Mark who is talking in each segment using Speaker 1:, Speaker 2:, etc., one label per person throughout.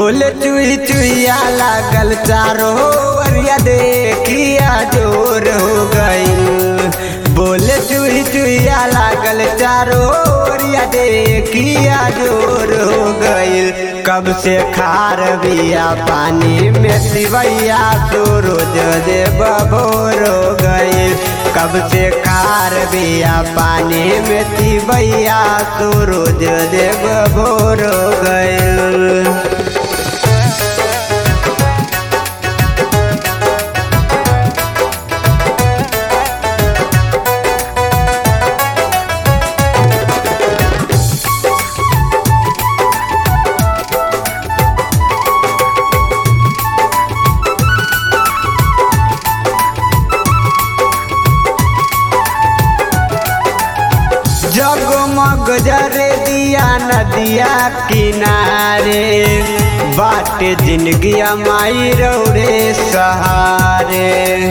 Speaker 1: बोल चुई चुईया लागल चारो अरिया देखिया जोर हो गईल बोल चुई चुईया लागल चारो अरिया देखिया जोर हो गईल कब से खार बिया पानी में सिवैया तो रोज दे बबोर हो गईल कब से खार बिया पानी में सिवैया तो रोज दे बबोर हो गईल जगमग जरे दिया नदिया किनारे बाटे जिंदगिया माई रौरे सहारे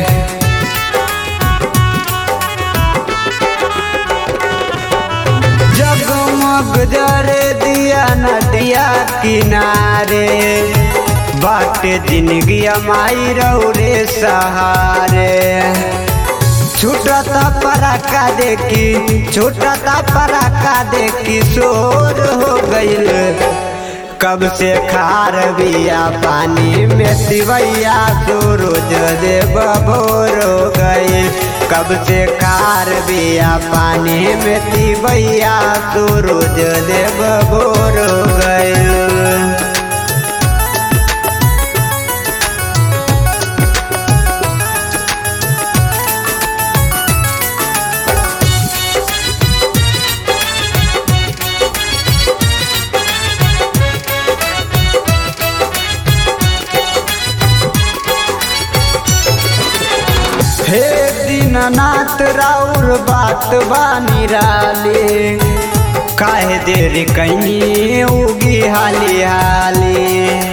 Speaker 1: जगमग जरे दिया नदिया किनारे बाटे जिंदगिया माई रौरे सहारे छूटता पराका देखी छूटता पराका देखी शोर हो गईल कब से खार बिया पानी में सिवैया तो रोज दे बबोर हो गईल कब से खार बिया पानी में सिवैया तो रोज दे बबोर हो गईल हे दीननाथ राउर बात बानी राले काहे देर कहीं उगी हाली हाली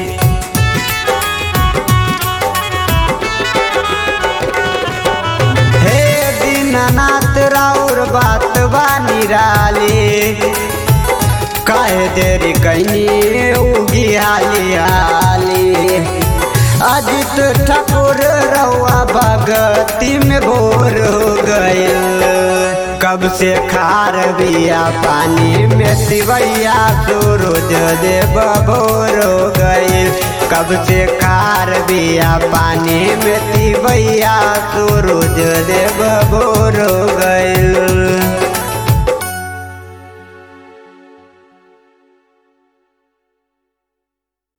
Speaker 1: हे दीननाथ राउर बात बानी राले काहे देर कहीं उगी हाली हाली अजित ठाकुर रउआ भगती में भोर हो गईल कब से खार बिया पानी में सिवैया तो रोज दे बभोर हो गईल कब से खार बिया पानी में सिवैया तो रोज दे बभोर हो गईल